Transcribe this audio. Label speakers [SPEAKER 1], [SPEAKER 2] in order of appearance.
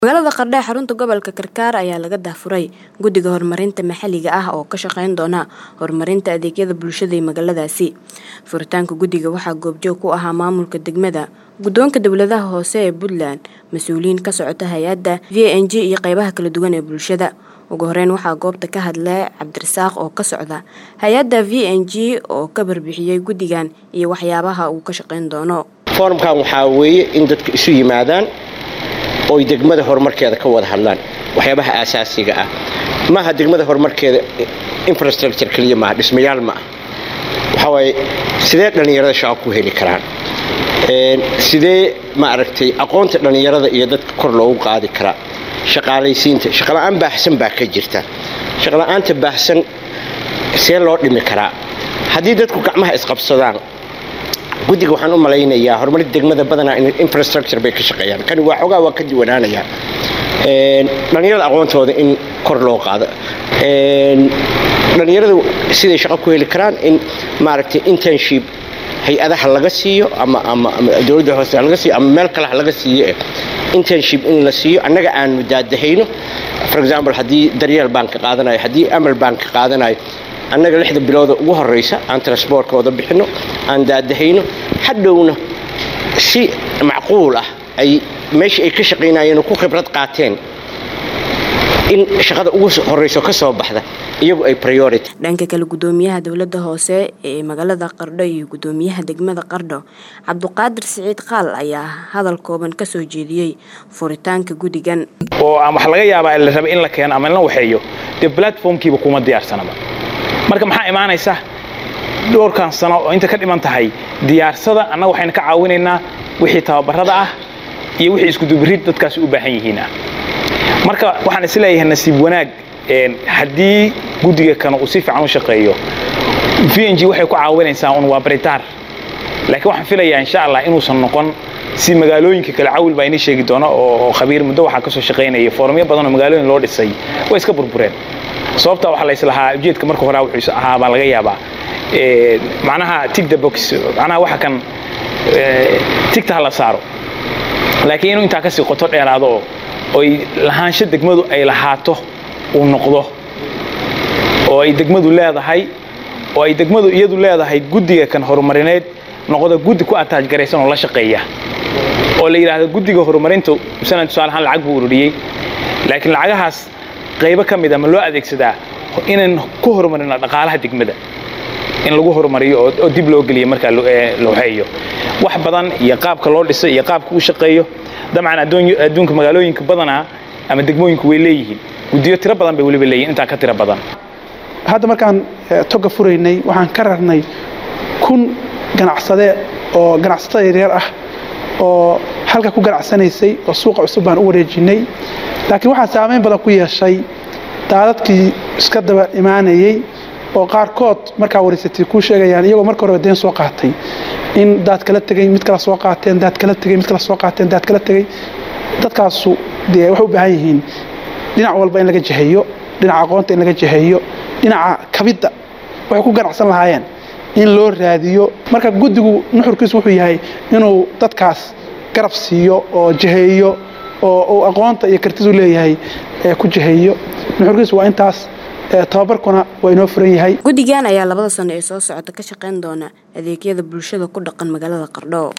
[SPEAKER 1] magaalada qardho ee xarunta gobolka karkaar ayaa laga daafuray guddiga horumarinta maxalliga ah oo ka shaqeyn doona horumarinta adeegyada bulshada ee magaaladaasi furitaanka guddiga waxaa goobjoog ku ahaa maamulka degmada guddoonka dowladaha hoose ee puntland mas-uuliyiin ka socota hay-adda v n g iyo qeybaha kala duwan ee bulshada ugu horeyn waxaa goobta ka hadlay cabdirasaaq oo ka socda hay-adda v n g oo ka barbixiyey guddigan iyo waxyaabaha uu ka shaqeyn doono
[SPEAKER 2] foorumkan waxaa weeye in dadku isu yimaadaan oy degmada horumarkeeda ka wada hadlaan waxyaabaha aasaasiga ah maaha degmada horumarkeeda infrastructure keliya maaha dhismayaal ma ah waxaa waaye sidee dhallinyarada shaqo ku heli karaan sidee maaragtay aqoonta dhallinyarada iyo dadka kor loogu qaadi karaa shaqaalaysiinta shaqola'aan baahsan baa ka jirta shaqola'aanta baahsan see loo dhimi karaa haddii dadku gacmaha isqabsadaan guddiga waxaan u malaynayaa horumarinta degmada badanaa infrastructure bay ka shaqeeyaan kani waa xoogaa waa ka diwaanaanayaa dhallinyarada aqoontooda in kor loo qaado dhallinyaradu siday shaqo ku heli karaan in maaragtay internship hay-adaha laga siiyo ama ama dowladda hoose laga siiyo ama meel kale ha laga siiyo internship in la siiyo annaga aanu daadahayno for example haddii daryeel baan ka qaadanayo haddii amal baan ka qaadanayo annaga lixda bilooda ugu horeysa aan transboortkooda bixinno aan daadahayno hadhowna si macquul ah ay meeshii ay ka shaqaynayeen ku khibrad qaateen in shaqada ugu horeyso ka soo baxda iyagu ay priority
[SPEAKER 1] dhanka kale guddoomiyaha dowladda hoose ee magaalada qardho iyo guddoomiyaha degmada qardho cabduqaadir siciid qaal ayaa hadal kooban ka soo jeediyey furitaanka guddigan
[SPEAKER 3] oo aan wax laga yaabaa la raba in la keeno ama in la waxeeyo dee platformkiiba kuma diyaarsanaba marka maxaa imaanaysa dhowrkan sano oo inta ka dhiman tahay diyaarsada annaga waxaynu ka caawinaynaa wixii tababarada ah iyo wixii iskudubirid dadkaasi u baahan yihiin ah marka waxaan isleeyahay nasiib wanaag haddii guddiga kan uu si fiican u shaqeeyo v n g waxay ku caawinaysaa un waa baritaar laakiin waxaan filayaa insha allah inuusan noqon si magaalooyinka kale cawil baa inii sheegi doona oo khabiir muddo waxaa kasoo shaqaynaya foorumyo badan oo magaalooyin loo dhisay way iska burbureen sababta waxaa la islahaa ujeedka marka hore wuxuu ahaa baa laga yaabaa macnaha tig the box macnaha waxa kan tigta ha la saaro laakiin inuu intaa kasii qoto dheeraado oo oy lahaansho degmadu ay lahaato uu noqdo oo ay degmadu leedahay oo ay degmadu iyadu leedahay guddiga kan horumarineed noqdo guddi ku ataaj garaysan oo la shaqeeya oo la yidhaahdo guddiga horumarintu masalan tusaale ahaan lacag buu ururiyey laakiin lacagahaas qaybo ka mid a ma loo adeegsadaa inaan ku horumarino dhaqaalaha degmada in lagu horumariyo oo dib loo geliyo markaa looxeeyo wax badan iyo qaabka loo dhiso iyo qaabka u shaqeeyo dabcan adduunka magaalooyinka badanaa ama degmooyinku way leeyihiin guddiyo tiro badan bay weliba leeyihin intaa ka tiro badan
[SPEAKER 4] hadda markaan toga furaynay waxaan ka rarnay kun ganacsade oo ganacsatada yaryar ah oo halka ku ganacsanaysay oo suuqa cusub baan u wareejinay laakiin waxaa saamayn badan ku yeeshay daadadkii iska daba imaanayey oo qaarkood markaa wareysatay kuu sheegayaan iyagoo marka horeba deen soo qaatay in daad kala tegey mid kala soo qaateen daad kala tegey mid kala soo qaateen daad kala tegey dadkaasu dee waxay u baahan yihiin dhinac walba in laga jaheeyo dhinaca aqoonta in laga jaheeyo dhinaca kabidda waxay ku ganacsan lahaayeen in loo raadiyo marka guddigu nuxurkiisu wuxuu yahay inuu dadkaas garab siiyo oo jaheeyo oo uu aqoonta iyo kartidu leeyahay ku jaheeyo nuxurkiisu waa intaas tababarkuna waa inoo furan yahay
[SPEAKER 1] guddigan ayaa labada sano ee soo socota ka shaqeyn doona adeegyada bulshada ku dhaqan magaalada qardho